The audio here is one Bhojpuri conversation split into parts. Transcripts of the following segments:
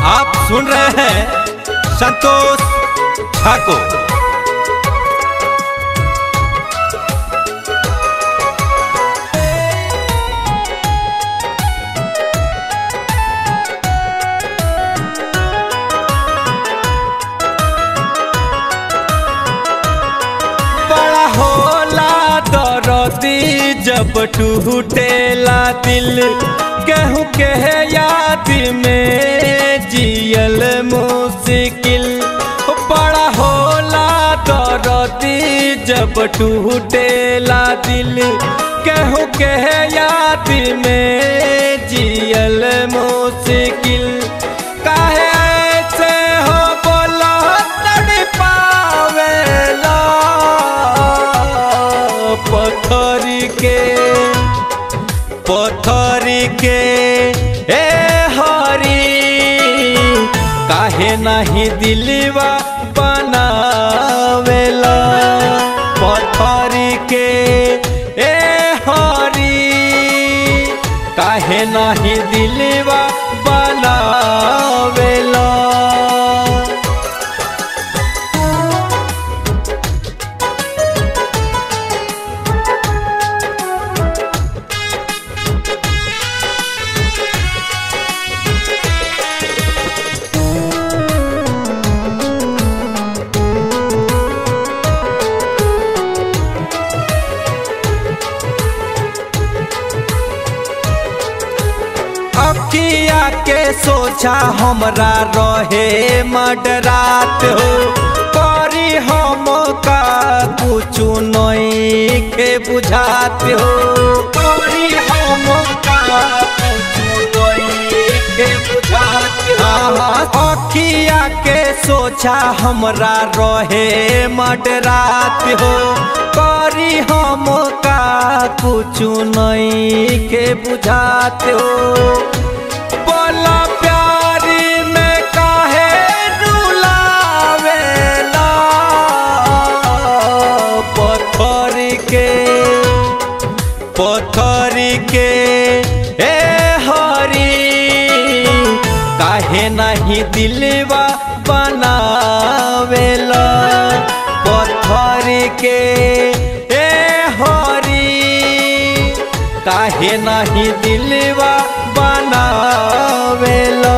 आप सुन रहे हैं संतोष ठाकुर बड़ा होला दरदी जब टूटेला दिल केहू के याद में जियल मुश्किल बड़ा होला दरदी जब टूटेला दिल केहू के याद में जियल मुश्किल काहे ऐसे हो बोला तड़ पावेला पत्थर के पत्थर के ए हरी काहे नहीं दिलवा बनावेला पत्थर के ए हरी काहे नहीं दिलवा बनावेला अखिया के सोचा हमरा रहे मडरात हो करी हम का कुछ नहीं के बुझात हो करी हम का कुछ नहीं के बुझात हो अखिया के सोचा हमरा रहे मडरात हो करी हम का कुछ नहीं के बुझात हो बोला प्यार में काहे रुलावेला पत्थर के पत्थर के ए हरी काहे नहीं दिलवा बनावेला पत्थर के ए हरी काहे नहीं दिलवा बनावेला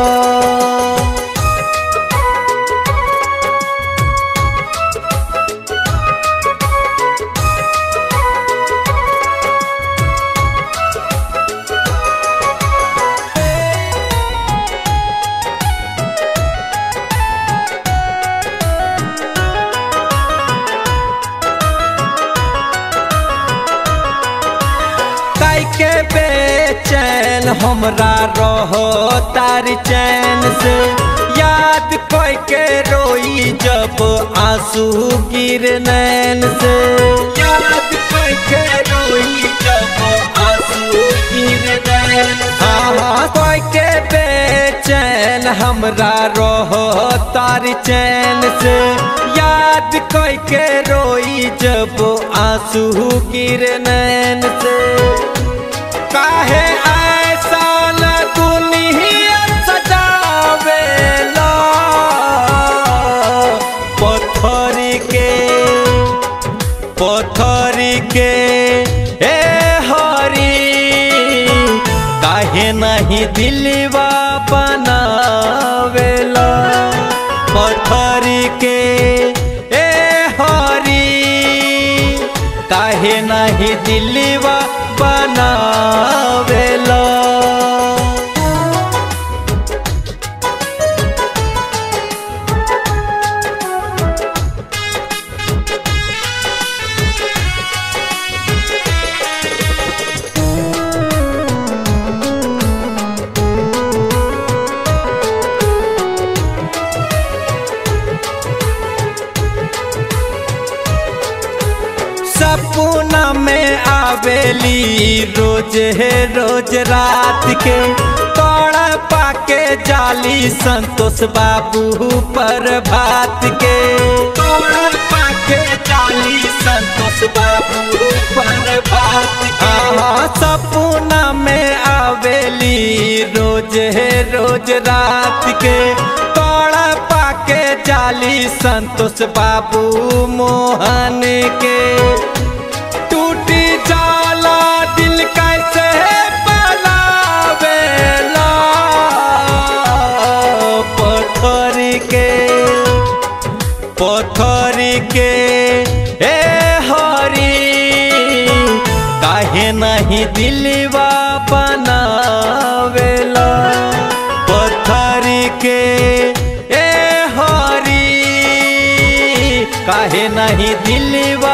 काई के बेचैन हमरा रहो तार चैन से याद कोई के रोई जब आंसू गिर नैन से याद कोई के रोई जब आंसू गिर नैन हाँ कोई के बेचैन हमरा रहो तार चैन से याद कोई के रोई जब आंसू गिर नैन से काहे ऐसा न दुनिया सजावेला पत्थर के पत्थर के ए हरी काहे नहीं दिलवा बनावेला पत्थर के ए हरी काहे नहीं दिलवा बनावेला सपना में आवेली रोज है रोज रात के तोड़ा पाके जाली संतोष बाबू पर भात के तोड़ा पाके जाली संतोष बाबू पर भात के हाँ, सपना में आवेली रोज है रोज रात के तोड़ा पाके जाली संतोष बाबू मोहन के टूटी जाला दिल कैसे बनावेला पत्थर के पत्थर के ए हरी काहे नहीं दिलवा बनावेला पत्थर के ए हरी काहे नहीं दिलवा